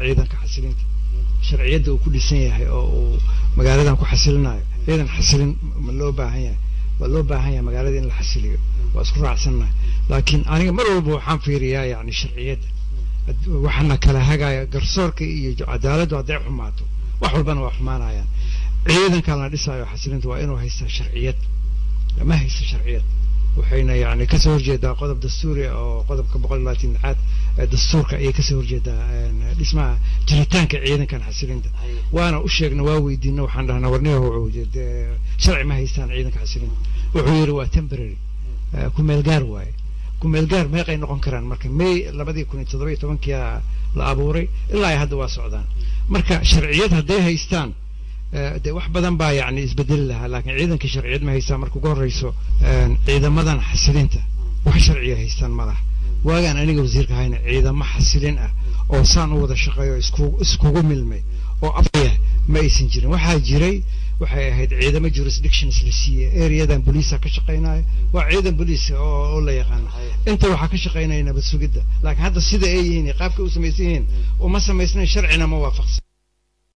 ciidanka xasilinta sharciyadda uu ku dhisan yahay oo uu magaaladan ku xasilinayo ciidan xasilin ma loo baahan yahay waa loo baahan yahay magaalada in la xasiliyo waa isku raacsannahay laakiin aniga mar walba waxaan fiiriyaa yani sharciyadda waxaana kala hagaya garsoorka iyo cadaaladdu hadday xumaato wax walbana waa xumaanayaan ciidankan la dhisaayo xasilinta waa inuu haystaa sharciyad ma haysta sharciyad waxayna yani kasoo horjeedaa qodob dastuuri oo qodobka boqol iyo labaatan caad dastuurka ayay kasoo horjeedaa dhismaha jiritaanka ciidankan xasilinta waana u sheegna waa weydiina waxaan dhahnaa warniga sharci ma haystaan ciidanka xasilinta wuxuu yidhi waa temporary kumeel gaar waaye kumeel gaar meeqay noqon karaan marka may labadii kun iyo toddoba iyo tobankia la abuuray ilaa ay hadda waa socdaan marka sharciyad hadday haystaan dee wax badan baa yani isbedeli lahaa laakiin ciidanka sharciyad ma haystaan marka ugu horreyso ciidamadan xasilinta wax sharciya haystaan ma laha waagaan aniga wasiirka hayna ciidamo xasilin ah oo saan u wada shaqeeyo isku iskugu milmay oo afaya ma aysan jirin waxaa jiray waxay ahayd ciidamo jurisdictions la siiyey areadan boliisa ka shaqaynaya waa ciidan boliis oo la yaqaano inta waxaa ka shaqaynaya nabad sugidda laakiin hadda sida ay yihiin qaabka u samaysan yihiin uma samaysnayn sharcina ma waafaqsan